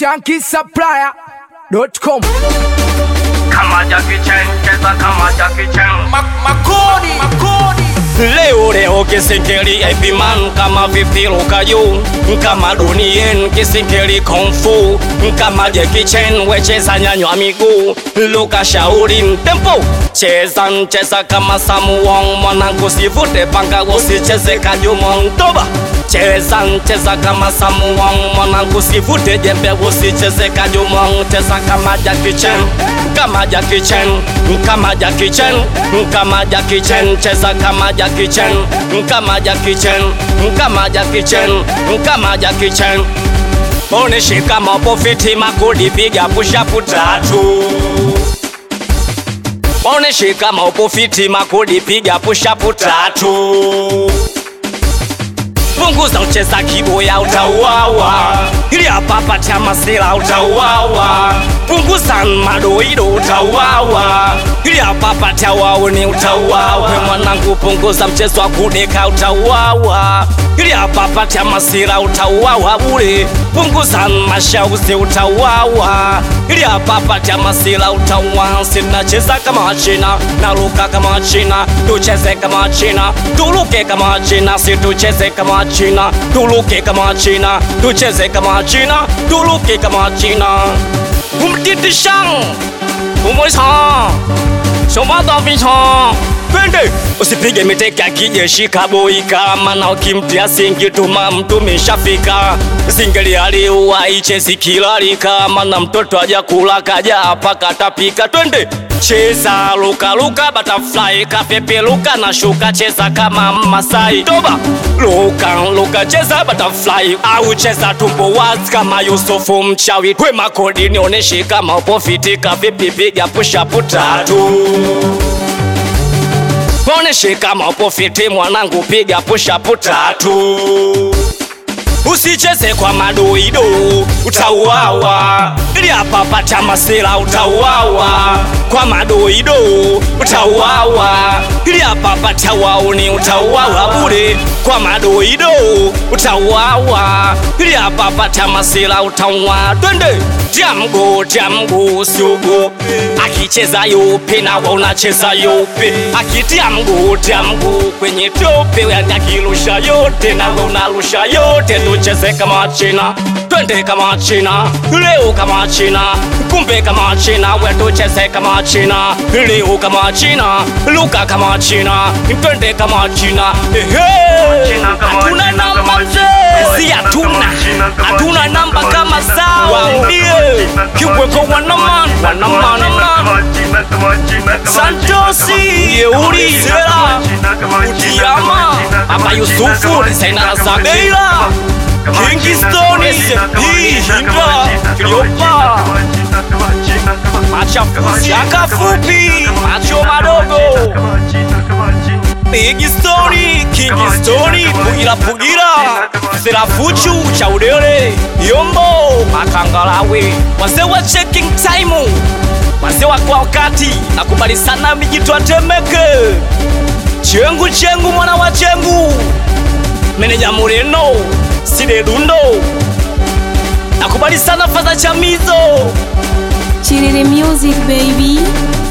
shankisupplier.com kama Jackie Chan, cheza kama Jackie Chan. makodi makodi Leo leo kisingeli IP man kama vipi luka juu kama dunien kisingeli kung fu kama Jackie Chan wecheza nyanywa miguu luka shauri tempo cheza cheza kama Samu Wong mwanangu sivute panga usicheze kajumong toba cheza cheza kama Samu Wong mwanangu sivute jembe usicheze kajumong cheza kama Jackie Chan kama Jackie Chan kama Jackie Chan kama Jackie Chan cheza kama Jackie Chan kama Jackie Chan kama Jackie Chan kama Jackie Chan oneshe kama upo fiti makodi piga push up tatu oneshe kama upo fiti makodi piga push up tatu punguza ucheza kiboya utauawa ili hapapa cha masela utauawa punguza madoido utauawa ili hapapa cha wauni utauawa we mwanangu punguza mchezo wa kudeka utauawa ili hapapa cha masela utauawa bure punguza mashauzi utauawa ili hapapa cha masela utauawa sinacheza kama wachina naruka kama wachina tucheze kama wachina tuluke kama wachina situcheze kama wachina tuluke kama wachina tucheze kama wachina tuluke kama wachina umtitishang umoisa somadhavisha twende usipige miteke akijeshi kaboi kama na ukimtia singi tuma mtu mishafika singeli aliua ichezi kilali kama na mtoto aja kula kaja hapa katapika twende cheza luka luka butterfly kapepe luka na shuka cheza kama masai toba luka luka cheza butterfly au cheza tumbo wazi kama Yusufu mchawi kwe makodi nioneshe kama upo fiti kavipi piga push up tatu oneshe kama upo fiti mwanangu piga push up tatu usicheze kwa madoido utauawa ili hapa pata masela utauawa kwa madoido utauawa ili hapa pata wauni utauawa bure kwa madoido utauawa ili hapa pata masela utauawa twende tia mguu tia mguu usiogope akicheza yupi na wa unacheza yupi akitia mguu tia mguu kwenye tope akirusha yote na we unarusha yote tucheze kama china twende kama china leo kama china kumbe kama china we tucheze kama china leo kama china luka kama china twende kama china ehe hatuna namba mzee si hatuna hatuna namba kama zao waambie kiweko wanaman wanaman santosi yeuri sera utiama aba yusufu desainara zabeira kingistoni hii hinda kiliopa machafuzi akafupi macho madogo Big Stoni, King Stoni, Pugira Pugira, Serafuchu, Chaudele, Yombo, Makangalawe, wazee wa checking time, wazee wa kwa wakati, nakubali sana mijitwa Temeke, Chengu Chengu mwana wa Chengu, meneja Mureno, Side Dundo, nakubali sana Fadha Chamizo, Chiriri Music baby.